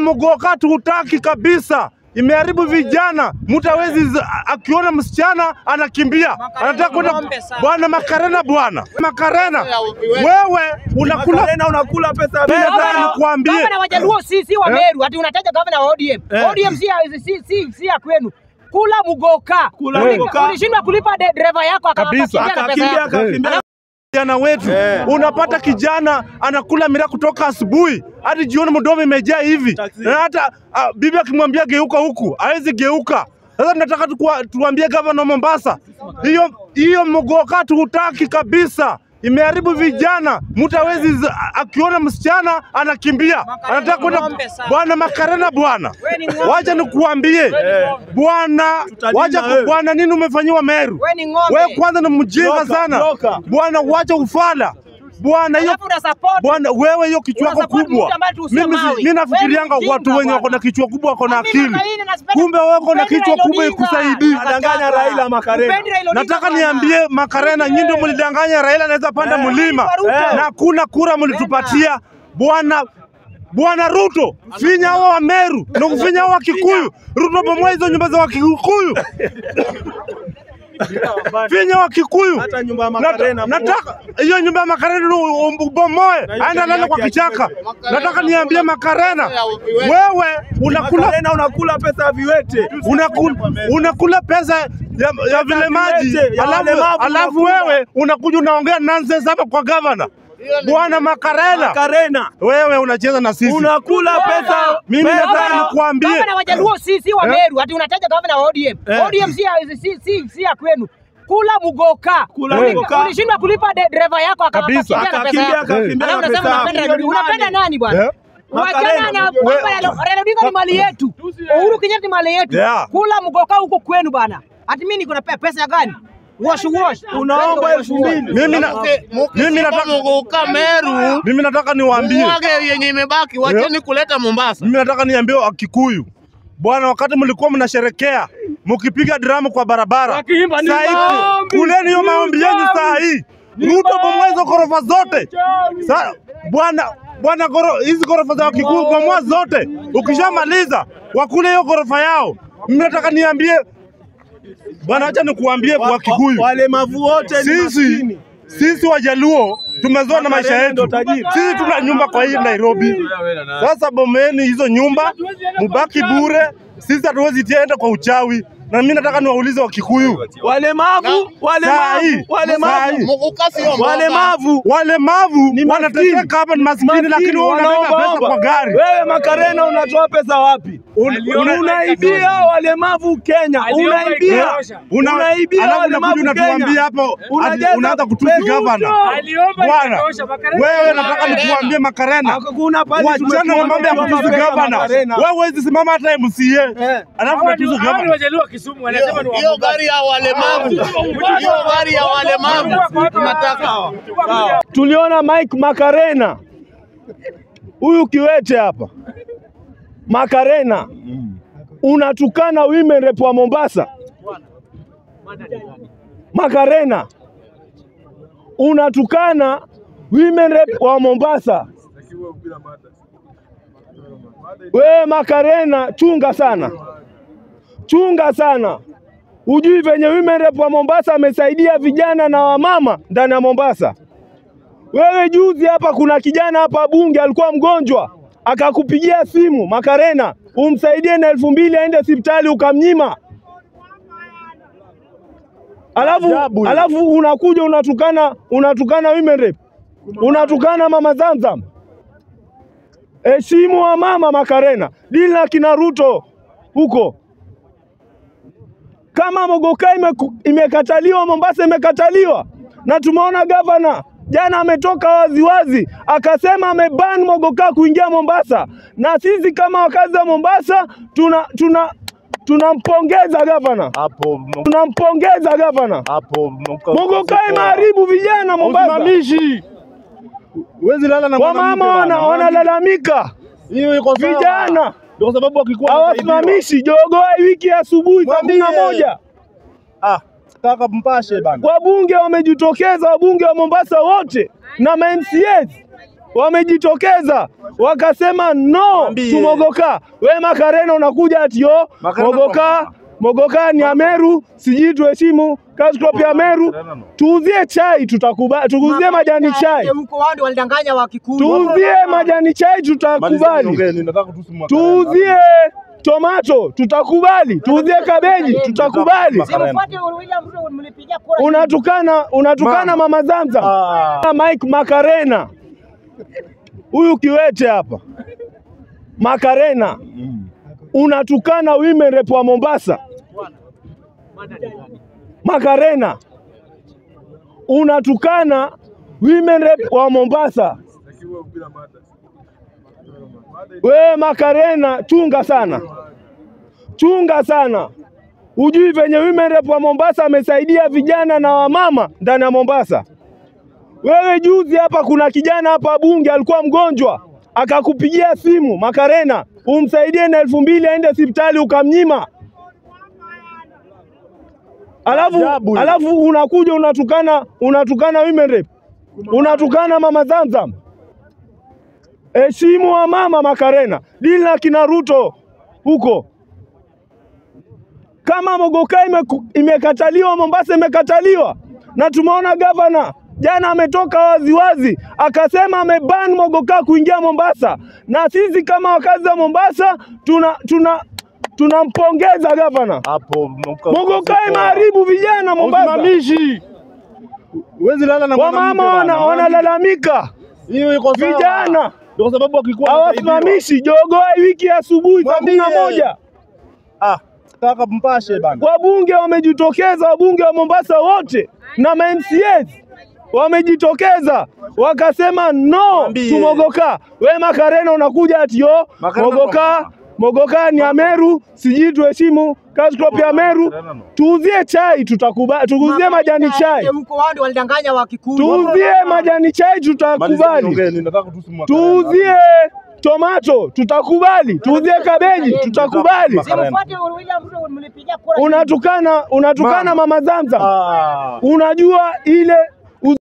mgoka tutaki kabisa, imeharibu vijana. Mtu hawezi z- akiona msichana anakimbia, anataka kwenda bwana Makarena, bwana Makarena, wewe unakula Makarena unakula pesa pesa, pesa. nikuambie Gavana wa Jaluo si si wa Eh? Meru, ati unataja gavana wa ODM. Eh. ODM si ya- si si si ya kwenu. Kula mugoka. Kula Uli- mugoka. Ulishindwa kulipa de- dereva yako Kabisa. akakimbia na pesa Akakimbia yako. akakimbia. vijana wetu Eh. unapata kijana anakula miraa kutoka asubuhi hadi jioni, mdomo imejaa hivi, Taxi. na hata ah, bibi akimwambia geuka huku hawezi geuka. Sasa tunataka tukua- tuambie gavana wa Mombasa, hiyo hiyo mgoka tutaki kabisa, imeharibu vijana. Mtu hawezi z- akiona msichana anakimbia, anataka kwenda ng'ombe sana. bwana Makarena, bwana Wewe ni ng'ombe. wacha nikuambie bwana, Tutalinda wacha wewe. bwana, nini umefanyiwa Meru? Wewe ni ng'ombe. Wewe kwanza ni mjinga Broker, sana broker. bwana, wacha ufala bwana. Hiyo Alafu una support bwana, wewe hiyo kichwa yako Unasupport kubwa. mtu ambaye tu sio Mimi si- mawe. mimi nafikirianga Wewe ni watu mjinga wenye wako na bwana. kichwa kubwa wako na Mimi akili, Makarena nasipenda- kumbe wewe uko na Upendi kichwa Raila kubwa Odinga. ikusaidii. Anadanganya Raila Makarena. Upendi Raila Odinga Nataka bwana. niambie Makarena, nyinyi ndio mlidanganya Raila anaweza panda Eh. mlima Ruto. na hakuna kura mlitupatia bwana Bwana Ruto, finya hao wa Meru na kufinya hao wa Kikuyu. Ruto bomoa hizo nyumba za wa Kikuyu, finya wa Kikuyu. Hata nyumba ya Nata- Makarena. Nataka hiyo nyumba ya Makarena u- u- ubomoe, Na hiyo aenda gari lala kwa yake ya kichaka. kiwete. Nataka niambie Makarena, wewe unakula Makarena unakula pesa ya viwete. unakula, unakula pesa ya, ya vilemaji viwete, ya alafu, walemavu alafu unakula. wewe unakuja unaongea nonsense hapa kwa gavana bwana Makarena. Makarena Wewe unacheza na sisi. unakula pesa. Mimi pesa- nataka nikuambie Gavana wa Jaluo si si wa Eh? Meru, ati unataja gavana wa ODM. Eh. ODM si ya- si si si ya kwenu. Kula mugoka. Kula Uli- mugoka. Ulishindwa kulipa de- dereva yako aka- Kabisa. akakimbia na pesa Akakimbia yako. akakimbia Alafu na unasema pesa unapenda yako. Raila Odinga. Unapenda nani bwana? Eh? Wachana Makarena. na We- kwamba Raila Raila Odinga ni mali yetu. Uhuru Kenyatta ni mali yetu. Yeah. Kula mugoka huko kwenu bana. Ati mimi niko na pe- pesa gani? Wash wash. Unaomba Wash, elfu wash. mbili. mimi na, mimi nataka Muguka Meru mimi nataka niwaambie mwage yenye imebaki, wacheni kuleta Mombasa. mimi nataka niambie Wakikuyu bwana, wakati mlikuwa mnasherekea mkipiga dramu kwa barabara, saa hii kuleni hiyo maombi yenu saa hii. Ruto bomoa hizo ghorofa zote Sa, bwana bwana, goro- hizi ghorofa za Wakikuyu bomoa zote, ukishamaliza wakule hiyo ghorofa yao. Mimi nataka niambie bwana, acha nikuambie Wa- Wakikuyu, wa- Walemavu wote ni sisi maskini. sisi Wajaluo tumezoa na maisha Makarena ndo yetu. tajiri. Sisi tuna nyumba kwa hii Nairobi. Sasa bomeni hizo nyumba, mubaki bure. Sisi hatuwezi tienda kwa uchawi, na mimi nataka niwaulize Wakikuyu Walemavu, saa hii, walemavu, saa walemavu, hii Muguka sio mboga. walemavu. walemavu Ni wanateseka hapa, ni maskini, lakini wewe unabeba wanaomba pesa omba. kwa gari. Wewe Makarena unatoa pesa wapi? Un- una- Unaibia walemavu Kenya, unaibia una- unaibia alafu walemavu unakuja unatuambia Kenya. hapo ati Unajaza unaanza kutusi pesa. gavana. Bwana, wewe nataka nikuambie Makarena, Hakuna pale wachana na tumetoa mambo ya pesa kutusi Makarena. gavana. Wewe huwezi simama hata MCA Eh. alafu unatusi gavana. Hiyo- Hiyo gari ya walemavu, hiyo gari ya walemavu tunataka. Tuliona Mike Makarena huyu kiwete hapa Makarena, unatukana women rep wa Mombasa. Makarena, unatukana women rep wa Mombasa. Wewe Makarena, chunga sana, chunga sana. Hujui venye women rep wa Mombasa amesaidia vijana na wamama ndani ya Mombasa. Wewe juzi hapa kuna kijana hapa bunge alikuwa mgonjwa, akakupigia simu Makarena, umsaidie na elfu mbili aende hospitali ukamnyima. Alafu, Ajabu hiyo. alafu unakuja unatukana unatukana women rep, unatukana mama Zamzam. Heshimu wa mama Makarena, dili na kina Ruto huko. Kama Mogoka imeku- imekataliwa, Mombasa imekataliwa, na tumeona gavana jana ametoka waziwazi akasema ameban Mogoka kuingia Mombasa, na sisi kama wakazi wa Mombasa tuna tuna tunampongeza gavana, Hapo tunampongeza gavana. hapo Mogoka imeharibu vijana Mombasa, usimamishi. Huwezi lala na mwanamke wamama bana. wana wanalalamika, Hiyo iko sawa. vijana Ndio kwa sababu wakikuwa wanasaidiwa. hawasimamishi jogoa wiki ya asubuhi saa kumi na Mwambie. moja Ah, kaka mpashe bana. wabunge wamejitokeza, wabunge wa Mombasa wote na ma MCAs wamejitokeza wakasema no Mwambie. tumogoka. We Makarena unakuja ati yo Makarena mogoka kwa- mogoka ni Ameru, sijui tuheshimu cash crop ya Meru, tuuzie chai tutakubali, tuuzie majani chai, Huko wao ndio walidanganya wa Kikuyu. tuuzie majani chai tutakubali, tuuzie tomato tutakubali, tuuzie kabeji tutakubali. Simfuate William Ruto mlipigia kura. Unatukana, unatukana mama Zamzam Ah. Mike Makarena, huyu kiwete hapa Makarena, unatukana women rep wa Mombasa. Makarena, unatukana women rep wa Mombasa. We Makarena, chunga sana, chunga sana. Ujui venye women rep wa Mombasa amesaidia vijana na wamama ndani ya Mombasa. Wewe juzi hapa kuna kijana hapa bunge alikuwa mgonjwa, akakupigia simu Makarena, umsaidie na elfu mbili aende hospitali ukamnyima. Alafu, Ajabu hiyo. alafu unakuja unatukana unatukana women rep, unatukana mama Zamzam. Heshimu wa mama Makarena, dili na kina Ruto huko. Kama Mogoka imeku- imekataliwa, Mombasa imekataliwa, na tumeona gavana jana ametoka waziwazi akasema ameban Mogoka kuingia Mombasa, na sisi kama wakazi wa Mombasa tuna tuna tunampongeza gavana. hapo Mogoka imeharibu vijana Mombasa, usimamishi. Huwezi lala na wamama mwanamke wana, bana. wanalalamika Hiyo iko sawa. vijana Ndio kwa sababu wakikuwa wanasaidiwa. hawasimamishi jogoa wiki ya asubuhi saa kumi na Mwambie. moja. Ah, kaka mpashe bana. Wabunge wamejitokeza, wabunge wa Mombasa wote na ma MCAs wamejitokeza wakasema no Mwambie. tumogoka. We Makarena unakuja ati yo Makarena mogoka kwa- mogoka ni Ameru, sijui tuheshimu cash crop ya Meru, tuuzie chai tutakubali, tuuzie majani chai, Huko wao ndio walidanganya wa Kikuyu. tuuzie majani chai tutakubali, Malizeni, nataka tusimu tuuzie tomato tutakubali, tuuzie kabeji tutakubali. Simfuate William Ruto mlipigia kura. Unatukana, unatukana Mama. mama Zamzam. Ah. Unajua ile